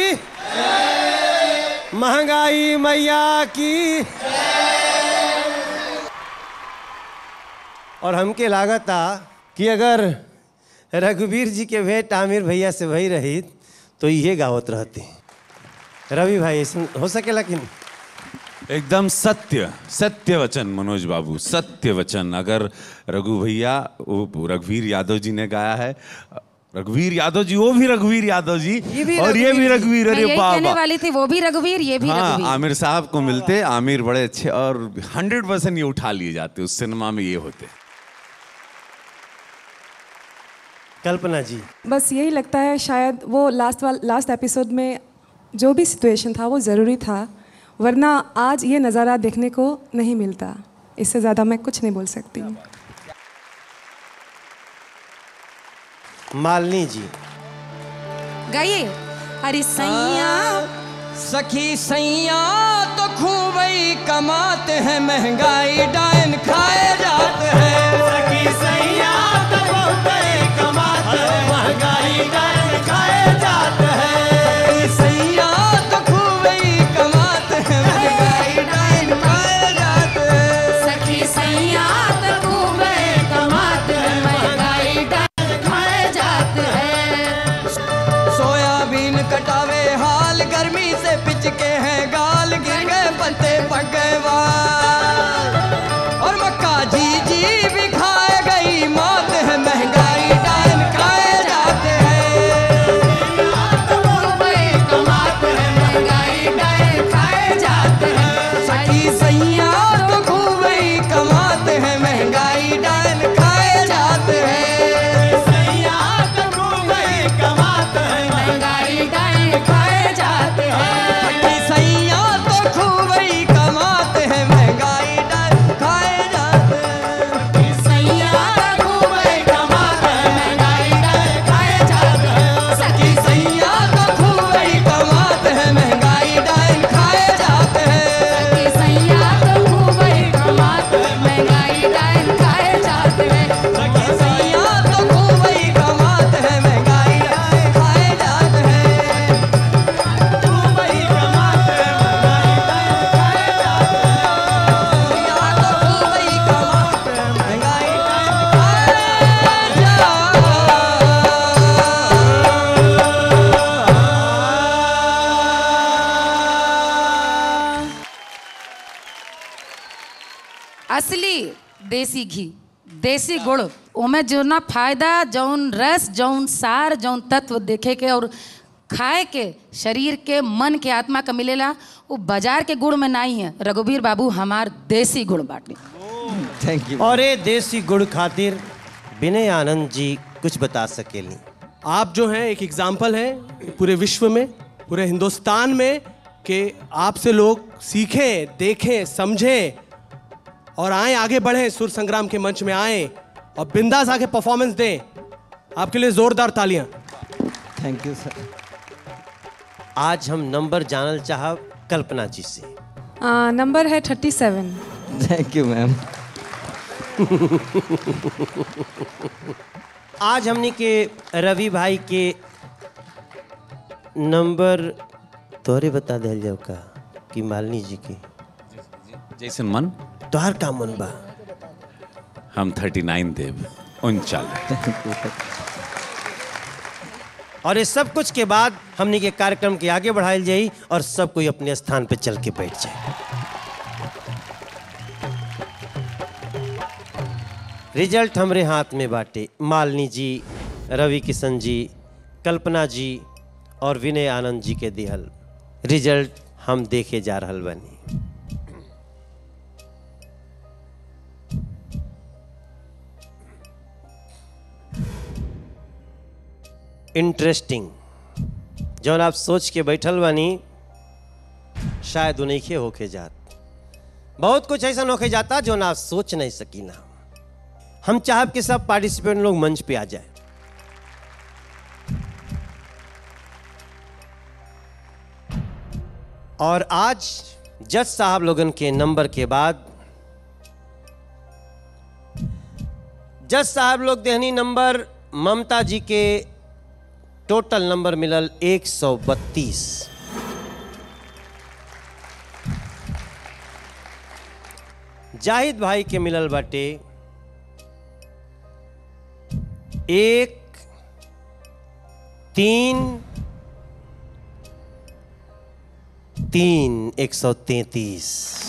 महंगाई मैया की और हमके लागत आ कि अगर रघुवीर जी के भेंट आमिर भैया से भई रही तो ये गावत रहते रवि भाई ऐसा हो सकेला कि नहीं एकदम सत्य सत्य वचन मनोज बाबू सत्य वचन अगर रघु भैया वो रघुवीर यादव जी ने गाया है रघुवीर यादव जी वो भी रघुवीर यादव जी और ये भी रघुवीर मैं अरे यही कहने बाबा वाली थी वो भी रघुवीर ये भी हाँ रघुवीर आमिर साहब को मिलते आमिर बड़े अच्छे और हंड्रेड परसेंट ये उठा लिए जाते उस सिनेमा में ये होते कल्पना जी बस यही लगता है शायद वो लास्ट वाल लास्ट एपिसोड में जो भी सिचुएशन था वो ज़रूरी था वरना आज ये नज़ारा देखने को नहीं मिलता इससे ज़्यादा मैं कुछ नहीं बोल सकती मालिनी जी गाइए अरे सैया सखी सैया तो खूब ही कमाते हैं महंगाई डायन खाए जाते हैं सखी सैया तो बहुत ही कमाते हैं महंगाई डायन खाए जाते हैं सैया तो खूब ही कमाते हैं महंगाई डायन खाए जाते हैं सखी सैया तो खूब ही कमाते हैं महंगाई डायन खाए जाते हैं सोयाबीन कटावे हाल गर्मी से पिचके हैं गाल गिर गए पत्ते पक गए बाल और मक्का जी जी भी खाए गई मौत है महंगाई डायन खाए जाते हैं सखी सैया तो खूब ही कमाते हैं महंगाई डायन खाए जाते हैं सैया तो खूब ही कमाते हैं महंगाई डायन खाए जाते हैं सखी सैया तो खूब ही कमाते हैं महंगाई डायन खाए जाते हैं सैया तो खूब ही कमाते हैं महंगाई डायन खाए जाते हैं सखी सैया तो खूब ही कमाते हैं महंगाई डायन खाए जाते हैं सखी सैया तो खूब ही कमाते हैं महंगाई डायन खाए जाते हैं सखी सैया तो खूब ही कमाते हैं महंगाई डायन खाए जाते हैं असली देसी घी देसी गुड़ ओमे जो ना फायदा जौन रस जौन सार जौन तत्व देखे के और खाए के शरीर के मन के आत्मा का मिलेला वो बाजार के गुड़ में नहीं है रघुवीर बाबू हमार देसी गुड़ बाटे थैंक यू और ये देसी गुड़ खातिर विनय आनंद जी कुछ बता सकेली आप जो हैं एक एग्जाम्पल हैं पूरे विश्व में पूरे हिंदुस्तान में कि आपसे लोग सीखें देखें समझें और आए आगे बढ़ें सुर संग्राम के मंच में आए और बिंदास आके परफॉर्मेंस दें आपके लिए जोरदार तालियां थैंक यू सर आज हम नंबर जानल चाहब कल्पना जी से आ, नंबर है thirty seven thank you ma'am आज हमने के रवि भाई के नंबर तोरे बता दिल जाओ का कि मालिनी जी के जैसन मन तोहर का मन बा हम 39 देव उनचालीस और इस सब कुछ के बाद हमने के कार्यक्रम के आगे बढ़ाई जाई और सब कोई अपने स्थान पे चल के बैठ जाए रिजल्ट हमरे हाथ में बाटे मालिनी जी रवि किशन जी कल्पना जी और विनय आनंद जी के दिहल रिजल्ट हम देखे जा रहल बनी इंटरेस्टिंग जौन आप सोच के बैठल बानी शायद उन्हीं होके जात बहुत कुछ ऐसा होके जाता जो आप सोच नहीं सकीना हम चाहब कि सब पार्टिसिपेंट लोग मंच पे आ जाए और आज जज साहब लोगन के नंबर के बाद जज साहब लोग देहनी नंबर ममता जी के टोटल नंबर मिलल 132 जाहिद भाई के मिलल बाटे एक तीन तीन एक सौ तैतीस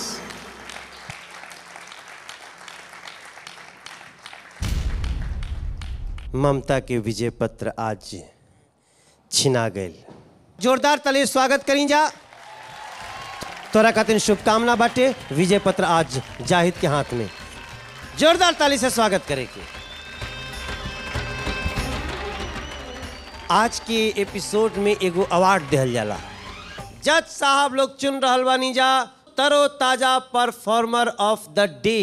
ममता के विजय पत्र आज छिना गए जोरदार तले स्वागत करी जा तोरा खातिर शुभकामना बाटे विजय पत्र आज जाहिद के हाथ में जोरदार ताली से स्वागत करे के आज के एपिसोड में एगो अवार्ड दिहल जाला जज साहब लोग चुन रहल बानी जा तरो ताजा परफॉर्मर ऑफ द डे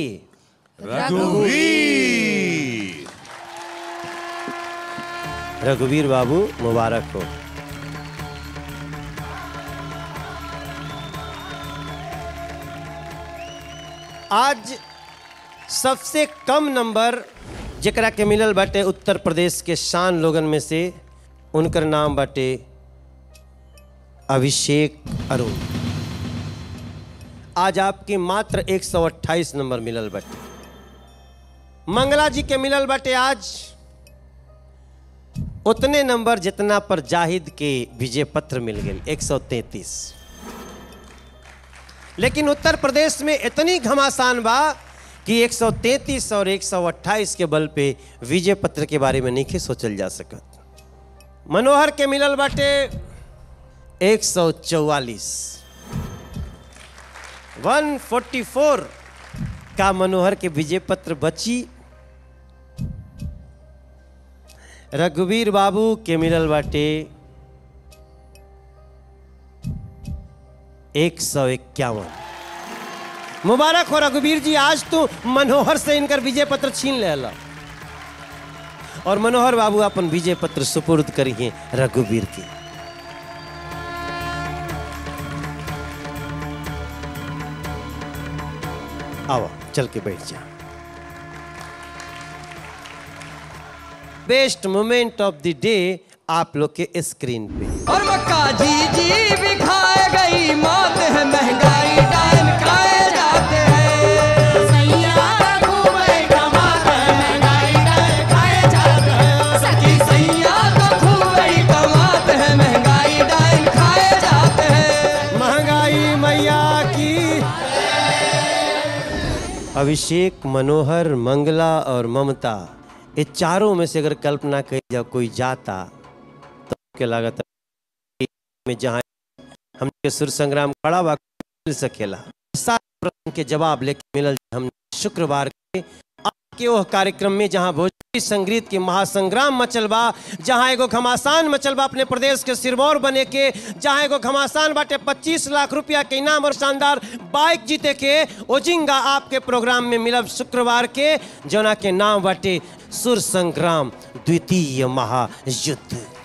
रघुवीर बाबू मुबारक हो आज सबसे कम नंबर जकरा के मिलल बाटे उत्तर प्रदेश के शान लोगन में से उनकर नाम बाटे अभिषेक अरुण आज आपके मात्र 128 नंबर मिलल बाटे मंगला जी के मिलल बाटे आज उतने नंबर जितना पर जाहिद के विजय पत्र मिल गए 133 लेकिन उत्तर प्रदेश में इतनी घमासान बा कि 133 और 128 के बल पे विजय पत्र के बारे में नहीं सोचल जा सकत मनोहर के मिलल बाटे 144 144 का मनोहर के विजय पत्र बची रघुवीर बाबू के मिलल बाटे एक सौ इक्यावन मुबारक हो रघुवीर जी आज तो मनोहर से इनकर विजय पत्र छीन लेला और मनोहर बाबू अपन विजय पत्र सुपुर्द करिए रघुवीर के आओ चल के बैठ जा best moment of the day आप लोग के स्क्रीन पे और मक्का जी जी भी खाए गई मौत है महंगाई डायन खाए जाते हैं सैया घूमे कमाते हैं महंगाई डायन खाए जाते हैं सखी सैया तो घूमे कमाते हैं महंगाई डायन खाए जाते हैं महंगाई मैया की अभिषेक मनोहर मंगला और ममता ये चारों में से अगर कल्पना करी जा कोई जाता तो के लागत में जहाँ हम के सुर संग्राम खड़ा बा मिल सकेला सात प्रश्न के जवाब लेके मिलल हम शुक्रवार के आज के वो कार्यक्रम में जहाँ भोजपुरी संगीत के महासंग्राम मचल बा जहाँ एगो घमासान मचल बा अपने प्रदेश के सिरमौर बने के जहाँ एगो घमासान बाटे 25 लाख रुपया के इनाम और शानदार बाइक जीते के ओजिंगा आपके प्रोग्राम में मिलब शुक्रवार के जना के नाम बाटे सुर संग्राम द्वितीय महायुद्ध